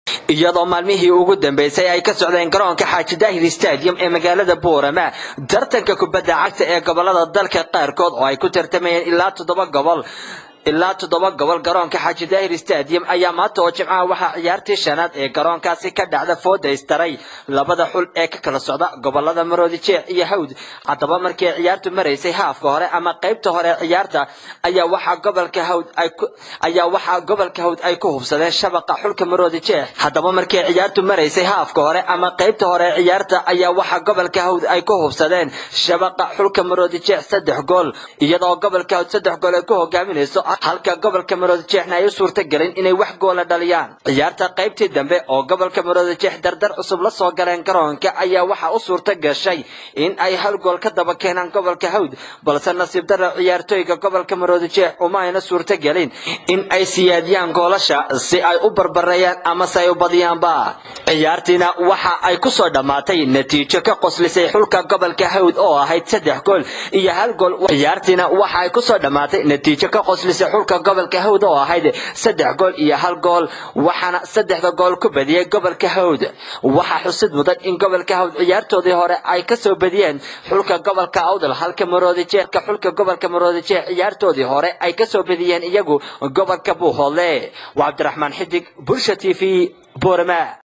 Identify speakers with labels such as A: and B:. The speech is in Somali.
A: iyadoo maalmihii ugu dambeysay ay ka socdeen garoonka xaaji daahir stadium ee magaalada boorama tartanka kubadda cagta ee gobolada dalka qaarkood oo ay ku tartamayeen ilaa toddoba gobol ilaa toddoba gobol garoonka xaaji daahir stadium ayaa maanta oo jimcaha waxaa ciyaartii shanaad ee garoonkaasi ka dhacda fooda istaray labada xul ee ka kala socda gobolada maroodi jeex iyo hawd haddaba markii ciyaartu maraysay haafka hore ama qaybta hore ciyaarta ayaa waxaa gobolka hawd ay ayaa waxaa gobolka hawd ay ku hubsadeen shabaqa xulka maroodi jeex haddaba markii ciyaartu maraysay haafka hore ama qaybta hore ciyaarta ayaa waxaa gobolka hawd ay ku hubsadeen shabaqa xulka maroodi jeex saddex gool iyadoo gobolka hawd saddex gool ay ku hogaaminayso halka gobolka maroodi jeexna ay u suurta gelin inay wax goola dhaliyaan ciyaarta qaybtii dambe oo gobolka maroodi jeex dardar cusub la soo galeen garoonka ayaa waxaa u suurta gashay in ay hal gool ka daba keenaan gobolka hawd balse nasiib darra ciyaartooyga gobolka maroodi jeex uma ayna suurta gelin in ay siyaadiyaan goolasha si ay u barbareeyaan amase ay u badiyaanba ciyaartiina waxa ay ku soo dhammaatay natiijo ka qoslisay xulka gobolka hawd oo ahayd saddex gool iyo hal gool ciyaartiina waxa ay ku soo dhammaatay natiijo ka qoslisay xulka gobolka hawd oo ahayd saddex gool iyo hal gool waxaana saddexda gool ku badiyey gobolka hawd waxaa xusid mudan in gobolka hawd ciyaartoodii hore ay kasoo badiyeen xulka gobolka awdal halka maroodi jeexka xulka gobolka maroodi jeex ciyaartoodii hore ay kasoo badiyeen iyagu gobolka buuhoodle waa cabdiraxmaan xidig bulsha t v boorama